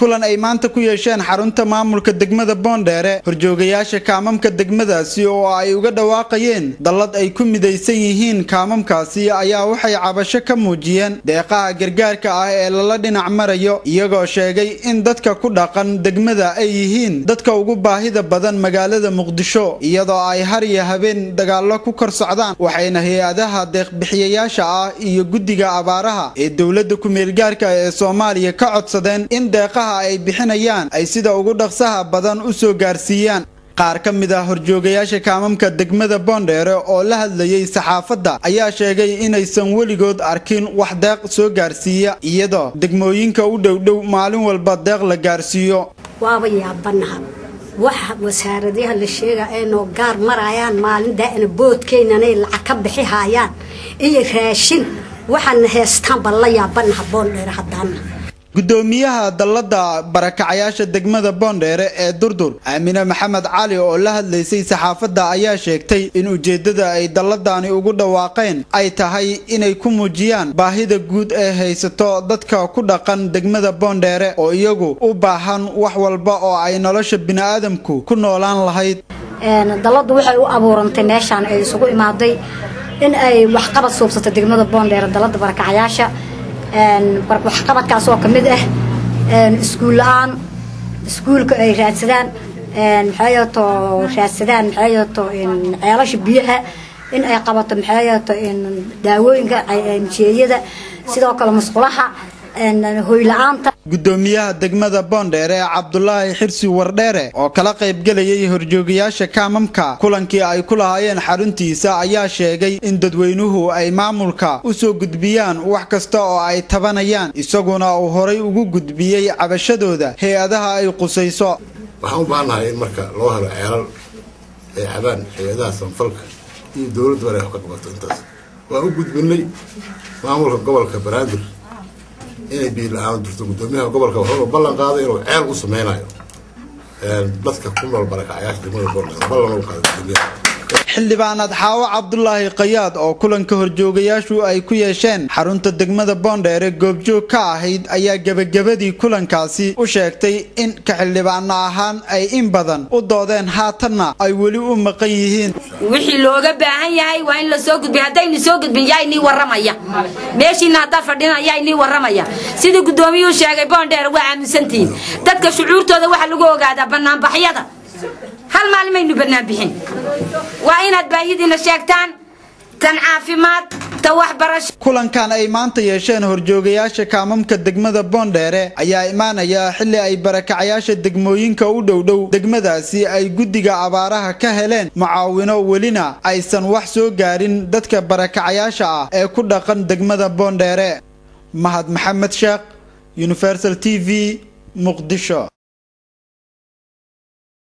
kulan ay maanta ku yeesheen xarunta maamulka degmada boondheere horjoogayaasha kaamamka degmadaasi oo ay uga dhawaaqayeen dallad ay ku midaysan yihiin kaamamkaasi ayaa waxay cabasho ka muujiyeen deeqaha gargaarka ah ee lala dhinac marayo iyagoo sheegay in dadka ku dhaqan degmada ay yihiin dadka ugu baahida badan magaalada muqdisho iyadoo ay har iyo habeen dagaallo ku kor socdaan waxayna hay-adaha deeqbixiyayaasha ah iyo guddiga abaaraha ee dowladda ku-meelgaarka ee soomaaliya ka codsadeen in deeqaha ay bixinayaan ay sida ugu dhaqsaha badan u soo gaarsiiyaan qaar ka mid ah horjoogayaasha kaamamka degmada boondheere oo la hadlayay saxaafadda ayaa sheegay inaysan weligood arkin wax deeq soo gaarsiiya iyadoo degmooyinka u dhowdhow maalin walba deeq la gaarsiiyo waaba yaabanaha waxa wasaaradaha la sheega ay noo gaar marayaan maalin daa'ina boodkeynanay lacag ka bixi haayaan iyo raashin waxaana heestaanba la yaabanaha boondheere haddaana gudoomiyaha dallada barakacayaasha degmada boondheere ee durdur aamine maxamed cali oo la hadlaysay saxaafadda ayaa sheegtay in ujeeddada ay dalladani ugu dhawaaqeen ay tahay inay ku muujiyaan baahida guud ee haysato dadka ku dhaqan degmada boondheere oo iyagu u baahan wax walba oo ay nolosha bini'aadamku ku noolaan lahayd dalladdu waxay u abuurantay meeshaan ay isugu imaaday in ay waxqabad suubsato degmada boondheere dalladda barakacayaasha waxqabadkaas oo ka mid ah iskuul la-aan iskuulka ay raadsadaan maxaayato raadsadaan maxaayato ceelasha biyaha in ay qabato maxaayato daawooyinka jeeyada sidoo kale musqulaha hoyla-aanta gudoomiyaha degmada boondheere cabdulaahi xirsi wardheere oo kala qaybgelayay horjoogayaasha kaamamka kulankii ay ku lahaayeen xaruntiisa ayaa sheegay in dadweynuhu ay maamulka u soo gudbiyaan wax kasta oo ay tabanayaan isaguna uu horay ugu gudbiyey cabashadooda hay-adaha ay qusayso waxaan u baahannahay in marka loo helo ceelal ay cabaan hay-adaha sanfalka iyo dowladdu inay wax ka qabato intaas waan u gudbinay maamulka gobolka banaadir inay biyo la-aan jirto gudoomiyaha gobolka wuxuuna ballan qaaday inuu ceel u sameynayo dadka ku nool barakacayaasha degmada boondheer ballan u qaaday gudoomiyaha xildhibaanaad xaawo cabdulaahi kayaad oo kulanka horjoogayaashu ay ku yeesheen xarunta degmada boondheere goobjoog ka ahayd ayaa gebagabadii kulankaasi u sheegtay in ka xildhibaano ahaan ay in badan u doodeen haatanna ay weli u maqan yihiin wixii looga baahan yahay waa in la soo gudbiy haddaynu soo gudbin yaa inii warramaya meeshiina haddaad fadhina yaa inii warramaya sidii guddoomiyuu sheegay boondheere waa aaminsantihiin dadka shucuurtooda waxaa lagu ogaadaa banaanbaxyada hal maalin maynu bannaan bixin waa inaad baahidiina sheegtaan tan caafimaad ta waxbarasho kulankan ay maanta yeesheen horjoogayaasha kaamamka degmada boondheere ayaa imaanaya xilli ay barakacayaasha degmooyinka u dhowdhow degmadaasi ay guddiga abaaraha ka heleen mucaawino welina aysan wax soo gaarin dadka barakacayaasha ah ee ku dhaqan degmada boondheere mahad maxamed sheekh universal t v muqdisho